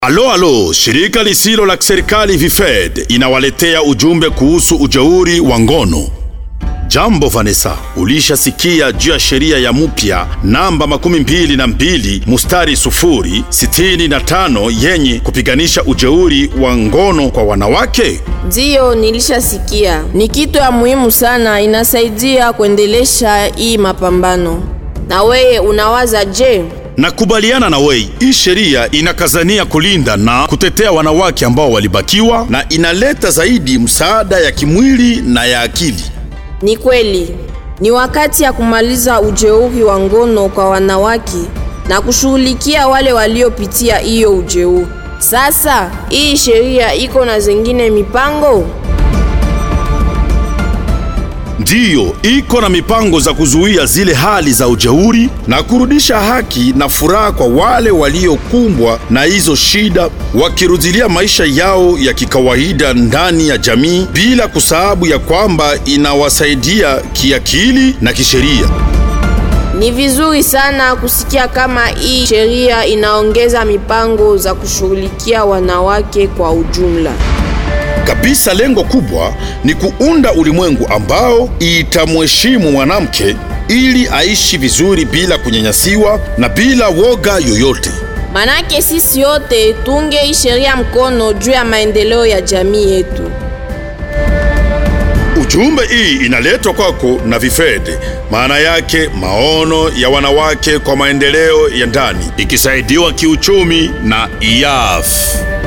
Alo alo, shirika lisilo la kiserikali Vifed inawaletea ujumbe kuhusu ujeuri wa ngono. Jambo Vanessa, ulishasikia juu ya sheria ya mpya namba makumi mbili na mbili mustari sufuri sitini na tano yenye kupiganisha ujeuri wa ngono kwa wanawake? Ndiyo, nilishasikia. Ni kitu ya muhimu sana, inasaidia kuendelesha hii mapambano. Na weye unawaza je? Nakubaliana na wei, hii sheria inakazania kulinda na kutetea wanawake ambao walibakiwa na inaleta zaidi msaada ya kimwili na ya akili. Ni kweli, ni wakati ya kumaliza ujeuri wa ngono kwa wanawake na kushughulikia wale waliopitia hiyo ujeuri. Sasa hii sheria iko na zingine mipango? Ndiyo, iko na mipango za kuzuia zile hali za ujeuri na kurudisha haki na furaha kwa wale waliokumbwa na hizo shida, wakirudilia maisha yao ya kikawaida ndani ya jamii, bila kusahabu ya kwamba inawasaidia kiakili na kisheria. Ni vizuri sana kusikia kama hii sheria inaongeza mipango za kushughulikia wanawake kwa ujumla. Kabisa, lengo kubwa ni kuunda ulimwengu ambao itamheshimu mwanamke ili aishi vizuri bila kunyanyasiwa na bila woga yoyote. Manake sisi yote tunge hii sheria mkono juu ya maendeleo ya jamii yetu. Ujumbe hii inaletwa kwako na Vifede, maana yake maono ya wanawake kwa maendeleo ya ndani, ikisaidiwa kiuchumi na IAF.